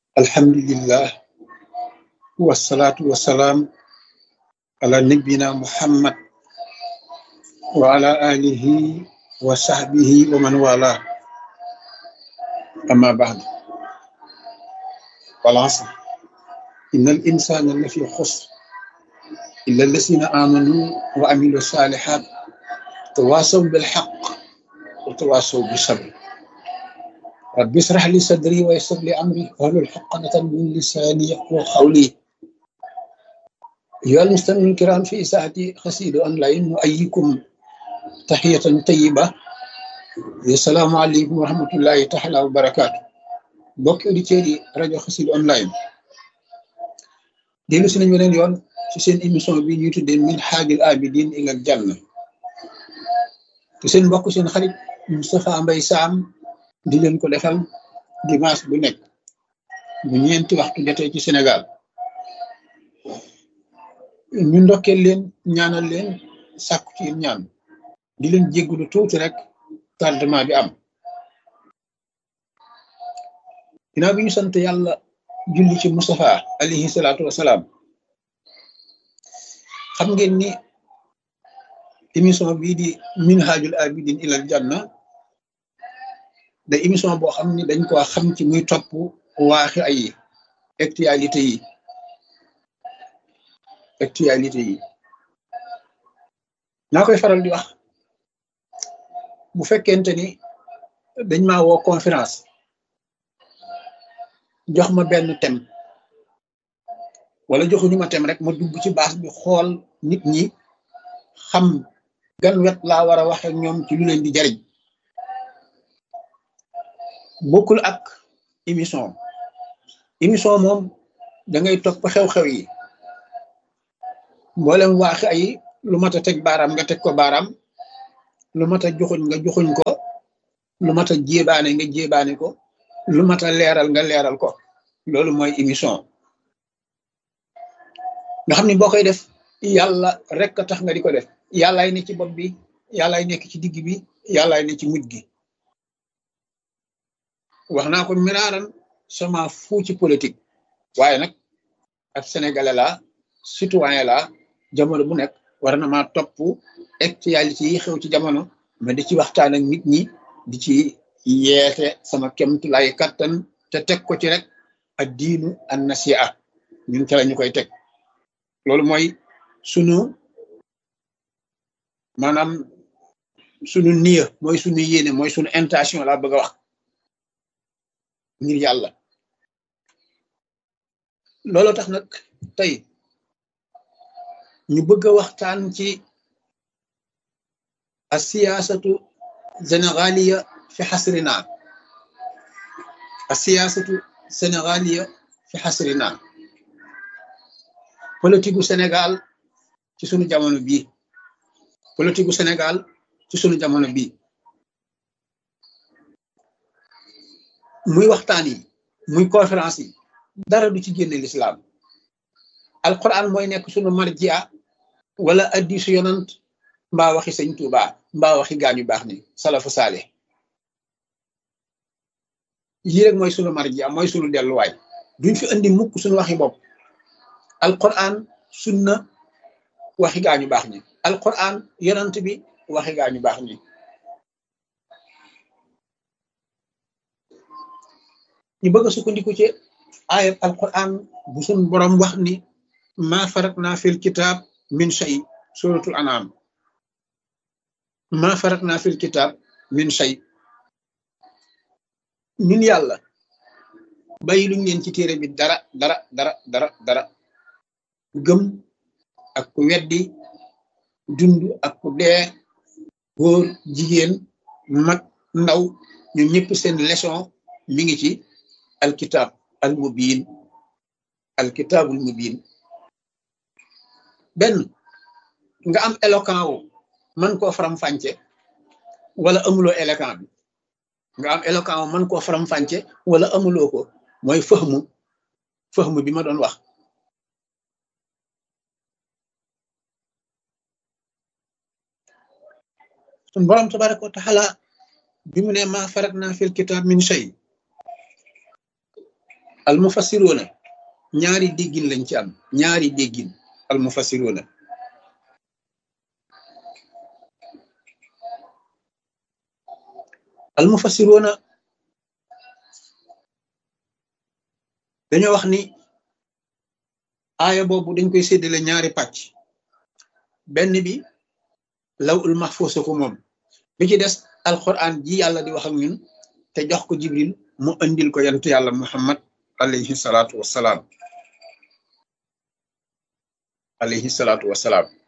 alhamdulillah wasalaatu wasalaam ala nabina muhammad wa ala alihi wa sahbihi wa man wala amma ba'd wal asr inna al insana lafi xusr illa allasina amanu wa amilu salihat tawasaw bil haqq wa tawasaw bis sabr rabbi israh li sadri wa yassir li amri wahlul uqdatan min lisani yafqahu qawli أيها المستمعون الكرام في ساعة قصيدة أونلاين نؤيكم تحية طيبة السلام عليكم ورحمة الله تعالى وبركاته mbokki auditeurs yi rajo Xassida online dellu si nañ beneen yoon ci seen émission bi ñuy tuddee min haajil abidin ilal janna te seen mbokk seen xarit Moustapha Mbaye Sam di leen ko defal dimanche bu nekk bu ñeenti waxtu jotee ci Sénégal ñu ndokkeel leen ñaanal leen sàkku ci ñaan di leen jéggulu tuuti rek tardement bi am ginnaaw bi ñu sant yàlla julli ci Moustapha alayhi salaatu wasalaam xam ngeen ni émission bii di minhajul abidin ilal janna da émission boo xam ni dañ ko xam ci muy topp waaxi ay actualité yi actualité yi naa koy faral di wax bu fekkente ni dañ maa woo conférence jox ma benn thème wala joxuñu ma thème rek ma dugg ci base bi xool nit ñi xam gan wet laa war a waxe ñoom ci lu leen di jariñ bokkul ak émission émission moom da ngay topp xew-xew yi mboolem waaxi ay lu mat a teg baaraam nga teg ko baaraam lu mat a joxuñ nga joxuñ ko lu mat a jébaane nga jébaane ko lu mat a leeral nga leeral ko loolu mooy émission nga xam ni boo koy def yàlla rek a tax nga di ko def yàllaay ne ci bopp bi yàllaay nekk ci digg bi yàllaay ne ci mujj gi wax naa ko miraaran sama fu ci politique waaye nag ab sénégalais la citoyen la jamono bu nekk war na maa topp actualité yi xew ci jamono ma di ci waxtaan ak nit ñi di ci yeete sama kemtu lay kattan te teg ko ci rek ak diinu an nasiha ñun ca la ñu koy teg loolu mooy sunu maanaam sunu niya mooy sunu yéene mooy sunu intention laa bëgg a wax ngir yàlla loolu tax nag tey ñu bëgg a waxtaan ci a siyaasatu sénégaliya fi xasrina a siyaasatu sénégaliya fi xasrina politique gu Sénégal ci sunu jamono bii politique gu Sénégal ci sunu jamono bii muy waxtaan yi muy conférence yi dara du ci génne l'islam alquran mooy nekk sunu marjia wala addisu yonant mbaa waxi sëñ Tuuba mbaa waxi gaañ yu baax ni salafu saale yii rek mooy sunu marjia mooy sunu delluwaay duñ fi andi mukk sunu waxi bopp alquran sunna waxi gaañu baax ñi alquran yonant bi waxi gaañu baax ñi ñu bëgg a sukkandiku ci ayat alquran bu sun borom wax ni ma faratna fil kitab min shay suratul anam ma faratna fil kitab min shay ñun yàlla bàyyi luñ leen ci téere bi dara dara dara dara dara gëm ak ku weddi dund ak ku dee góor jigéen mag ndaw ñun ñëpp seen leçon mi ngi ci alkitab al mubin alkitabul mubin benn nga am éloquent wu mën koo faram fànce wala amuloo éloquent bi nga am éloquent wu mën koo faram fànce wala amuloo ko mooy fëxmu fëxmu bi ma doon wax sun borom tabaraka wa taala bi mu ne ma farat naa fil kitab min shay al mufassiroona ñaari déggin lañ ci am ñaari déggin al mufassiroona al mufassiroona dañoo wax ni aaya boobu dañ koy séddale ñaari pàcc benn bi law ul mahfuus ko moom bi ci des alquran ji yàlla di wax ak ñun te jox ko jibril mu andil ko yantu yàlla muhammad alayhi salaatu wassalaam alayhi salaatu wassalaam